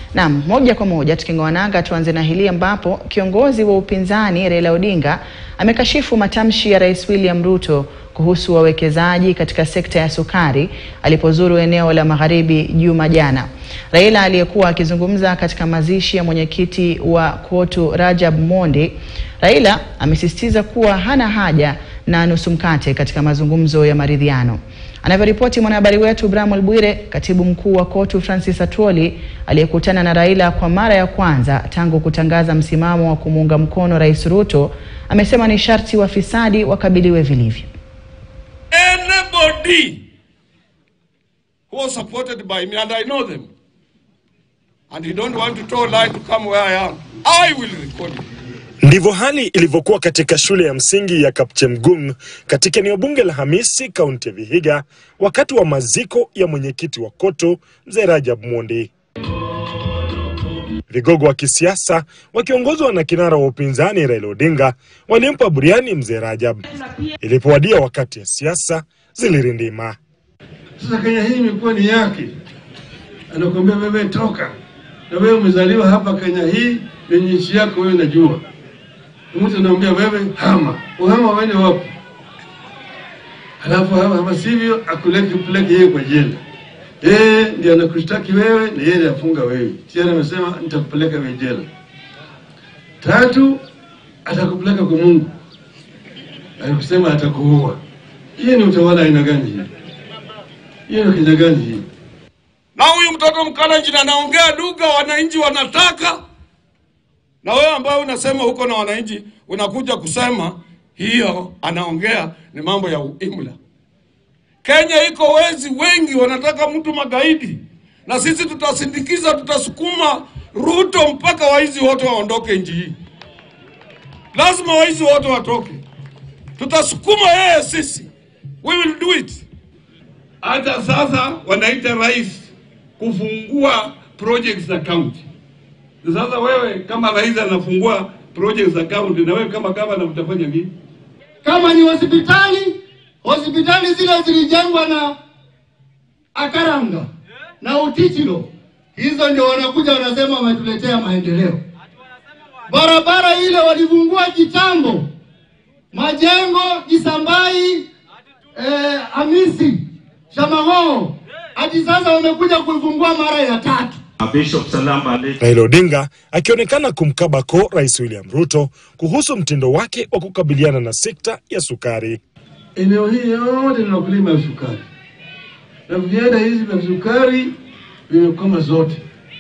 Naam, moja kwa moja tuking'oa nanga, tuanze na hili ambapo kiongozi wa upinzani Raila Odinga amekashifu matamshi ya Rais William Ruto kuhusu wawekezaji katika sekta ya sukari alipozuru eneo la Magharibi juma jana. Raila aliyekuwa akizungumza katika mazishi ya mwenyekiti wa KOTU Rajab Mondi, Raila amesisitiza kuwa hana haja na nusu mkate katika mazungumzo ya maridhiano. Anavyoripoti mwanahabari wetu Bramwel Bwire, katibu mkuu wa KOTU Francis Atwoli aliyekutana na Raila kwa mara ya kwanza tangu kutangaza msimamo wa kumuunga mkono Rais Ruto amesema ni sharti wafisadi wakabiliwe vilivyo. Anybody who was supported by me, and I know them, and you don't want to tell lie to come where I am, I will record you. Ndivyo hali ilivyokuwa katika shule ya msingi ya Kapchemgung katika eneo bunge la Hamisi, kaunti ya Vihiga, wakati wa maziko ya mwenyekiti wa KOTU mzee Rajab Mondi. Vigogo wa kisiasa wakiongozwa na kinara wa upinzani Raila Odinga walimpa buriani mzee Rajab. Ilipowadia wakati ya siasa zilirindima. Sasa Kenya hii imekuwa ni yake, anakuambia wewe toka, na wewe umezaliwa hapa Kenya hii, ni nchi yako wewe, najua. Mtu anaambia wewe hama, uhama wende wapi? Halafu hama, hama sivyo akuleke peleke yeye kwa jela. Yeye ndiye anakushtaki wewe na yeye ndiye afunga wewe. Tayari amesema nitakupeleka wewe jela. Tatu, atakupeleka kwa Mungu. Alikusema atakuua. Hiyo ni utawala aina gani hii? Hiyo ni Kenya gani hii? Na huyu mtoto Mkalenjin anaongea lugha wananchi wanataka, na wewe ambaye unasema huko na wananchi unakuja kusema hiyo anaongea ni mambo ya uimla. Kenya iko wezi wengi, wanataka mtu magaidi, na sisi tutasindikiza, tutasukuma Ruto mpaka waizi wote waondoke nchi hii. Lazima waizi wote watoke, tutasukuma yeye sisi, we will do it. Hata sasa wanaita rais kufungua projects za county. Na sasa wewe kama rais anafungua projects za county, na wewe kama gavana utafanya nini? Kama ni hospitali, hospitali zile zilijengwa na Akaranga na Utitilo, hizo ndio wanakuja wanasema wametuletea maendeleo. Barabara ile walifungua kitambo, majengo Kisambai, eh, Hamisi, Shamahoho, hadi sasa wamekuja kuifungua mara ya tatu. Bishop Salamba Raila Odinga akionekana kumkaba ko Rais William Ruto kuhusu mtindo wake wa kukabiliana na sekta ya sukari. Eneo hili yote lina ukulima wa sukari, na viwanda hizi vya sukari vimekoma zote,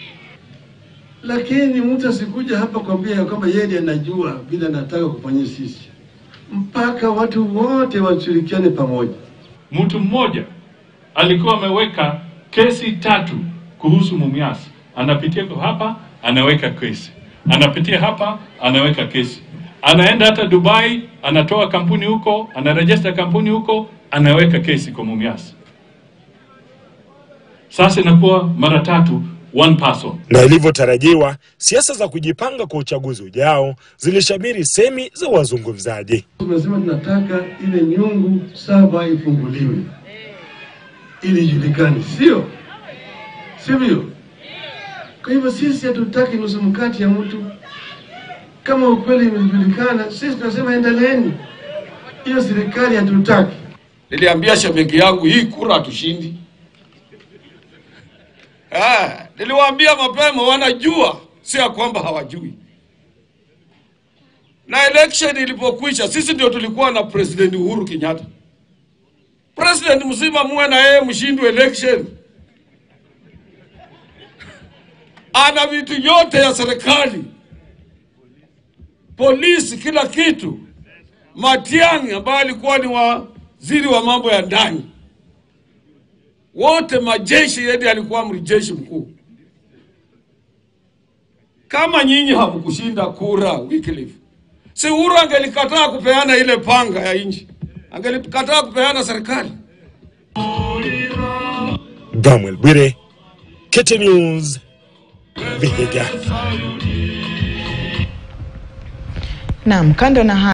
lakini mtu asikuja hapa kwambia ya kwamba yeye ndiye anajua vile anataka kufanyia sisi, mpaka watu wote washirikiane pamoja. Mtu mmoja alikuwa ameweka kesi tatu kuhusu Mumias. Anapitia kwa hapa, anaweka kesi, anapitia hapa, anaweka kesi, anaenda hata Dubai, anatoa kampuni huko, anarejesta kampuni huko, anaweka kesi kwa Mumias. Sasa inakuwa mara tatu, one person. Na ilivyotarajiwa, siasa za kujipanga kwa uchaguzi ujao zilishamiri semi za wazungumzaji. Tumesema tunataka ile nyungu saba ifunguliwe ili ijulikane, sio sivyo? Kwa hivyo sisi hatutaki nusu mkati ya mtu. Kama ukweli imejulikana, sisi tunasema endeleeni. Hiyo serikali hatutaki. Niliambia shemeji yangu hii kura hatushindi. Eh, niliwaambia mapema, wanajua, si ya kwamba hawajui. Na election ilipokwisha, sisi ndio tulikuwa na President Uhuru Kenyatta. President mzima muwe na yeye mshindwe election, ana vitu yote ya serikali, polisi, kila kitu. Matiang'i ambaye alikuwa ni waziri wa mambo ya ndani, wote majeshi, yeye alikuwa amri jeshi mkuu. Kama nyinyi hamkushinda kura Wycliffe, si Uhuru angelikataa kupeana ile panga ya nchi, angelikataa kupeana serikali. Bramwel Bwire, KTN News, Vihiga. Naam, kando na